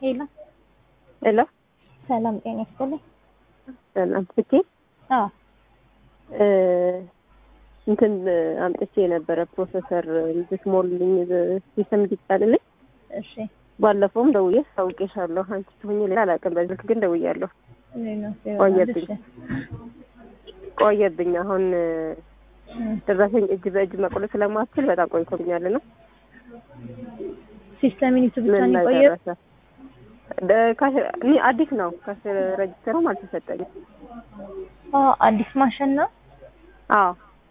ሄሎ ሄሎ ሰላም ጤና ይስጥልኝ። ሰላም ስኬ አዎ እንትን አምጥቼ የነበረ ፕሮፌሰር እንድትሞልልኝ ሲስተም እንዲጫንልኝ እሺ ባለፈውም ደውዬ አስታውቄሻለሁ። አንቺ ትሆኚ ሌላ አላውቅም። በስልክ ግን ደውያለሁ። ቆየብኝ ቆየብኝ። አሁን ደረሰኝ እጅ በእጅ መቁረጥ ስለማትችል በጣም ቆይቶብኛል ነው ሲስተም ዩኒቱ ብቻ ምን ነው ላይ የቆየው? ደረሰ? ደ- ካሽ- እኔ አዲስ ነው ካሽ ረጅስተሩም አልተሰጠኝም። አዎ አዲስ ማሽን ነው። አዎ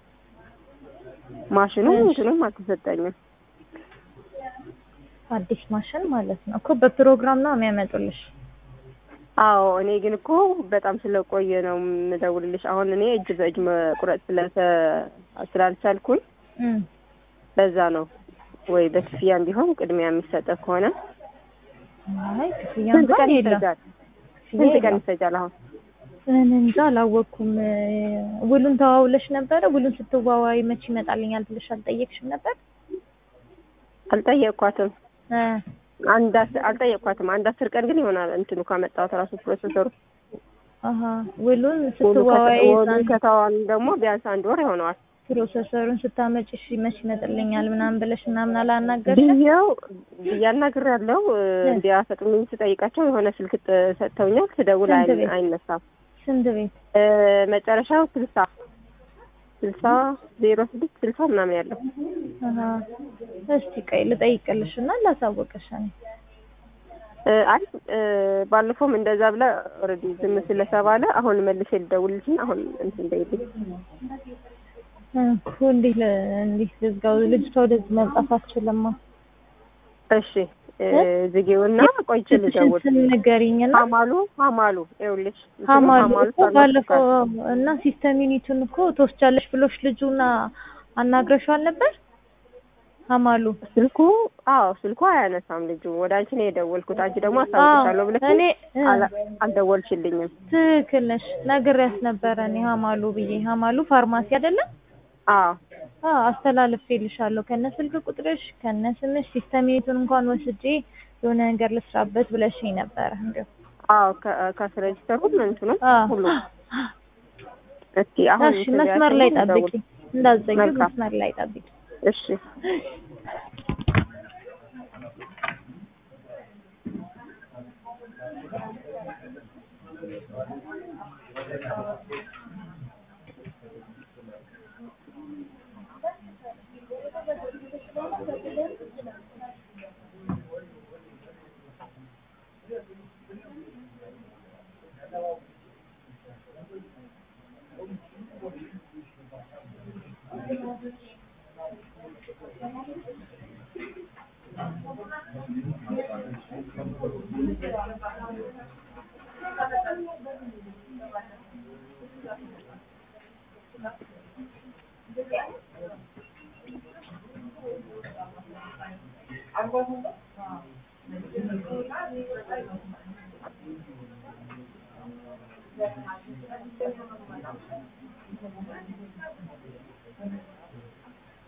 ማሽኑ እሺ። እንትኑም አልተሰጠኝም። አዲስ ማሽን ማለት ነው እኮ በፕሮግራም ነው የሚያመጡልሽ። አዎ እኔ ግን እኮ በጣም ስለቆየ ነው የምደውልልሽ። አሁን እኔ እጅ በእጅ መቁረጥ ስለተ- ስላልቻልኩኝ እም በዛ ነው ወይ በክፍያ ቢሆን ቅድሚያ የሚሰጠ ከሆነ አይ ክፍያ ስንት እንኳን ቀን የለም። ይፈጃል? ስንት ቀን የለም። ይፈጃል? አሁን እኔ እንጃ አላወቅኩም። ውሉን ተዋውለሽ ነበረ? ውሉን ስትዋዋይ መቼ ይመጣልኛል ብለሽ አልጠየቅሽም ነበር? አልጠየቅኳትም። እ አንድ አስ- አልጠየቅኳትም። አንድ አስር ቀን ግን ይሆናል እንትኑ ካመጣሁት ራሱ ፕሮሰሰሩ አሀ ውሉን ወሉ ስትዋዋይ ወሉ ከተዋን ደግሞ ቢያንስ አንድ ወር ይሆነዋል ፕሮሰሰሩን ስታመጭ እሺ መቼ ይመጥልኛል ምናምን ብለሽ ምናምን አላናገርሽም? ብዬው ብያናግር ያለው እንዲያፈጥኑኝ ስጠይቃቸው የሆነ ስልክ ጥ- ሰጥተውኛል። ስደውል ስንት አይ- ቤት? አይነሳም። ስንት ቤት? እ፣ መጨረሻው ስልሳ ስልሳ ዜሮ ስድስት ስልሳ ምናምን ያለው አሀ እስቲ ቆይ ልጠይቅልሽ እና ላሳወቅሽ እኔ። እ፣ አይ እ፣ ባለፈውም እንደዛ ብላ ኦልሬዲ ዝም ስለተባለ አሁን መልሼ ልደውልልሽና አሁን እንትን እንደይልኝ እኮ እንዴት ል- እንዴት ልዝጋው? ልጅቷ ወደዚህ መምጣት አትችልማ። እሺ እ፣ ዝጊውና ቆይቼ ስልክሽን ልደውል ስም ንገሪኝና ሀማሉ ሀማሉ ይኸውልሽ እንትኑ ሀማሉ እኮ ሳልወስድ ባለፈው እና ሲስተም ዩኒቱን እኮ ትወስጃለሽ ብሎሽ ልጁና አናግረሽዋል ነበር? ሀማሉ ስልኩ አዎ ስልኩ አያነሳም ልጁ። ወደ አንቺ ነው የደወልኩት። አንቺ ደግሞ አስታውቅሻለሁ ብለሽ እኔ እ፣ አላ- አልደወልሽልኝም። ትክክል ነሽ። ነግሬያት ነበረ እኔ ሀማሉ ብዬ። ሀማሉ ፋርማሲ አይደለም? አዎ አዎ አስተላልፌልሻለሁ ከነ ስልክ ቁጥርሽ ከነ ስምሽ ሲስተም ዩኒቱን እንኳን ወስጄ የሆነ ነገር ልስራበት ብለሽኝ ነበረ። እንደው አዎ ከአስረጅተር ሁሉ እንትኑ አዎ ሁሉ እስኪ አሁን እሺ እንትን መስመር ላይ ያልሽኝን ጠብቂ፣ ደውል። እንዳትዘጊው መልካም። መስመር ላይ ጠብቂ። እሺ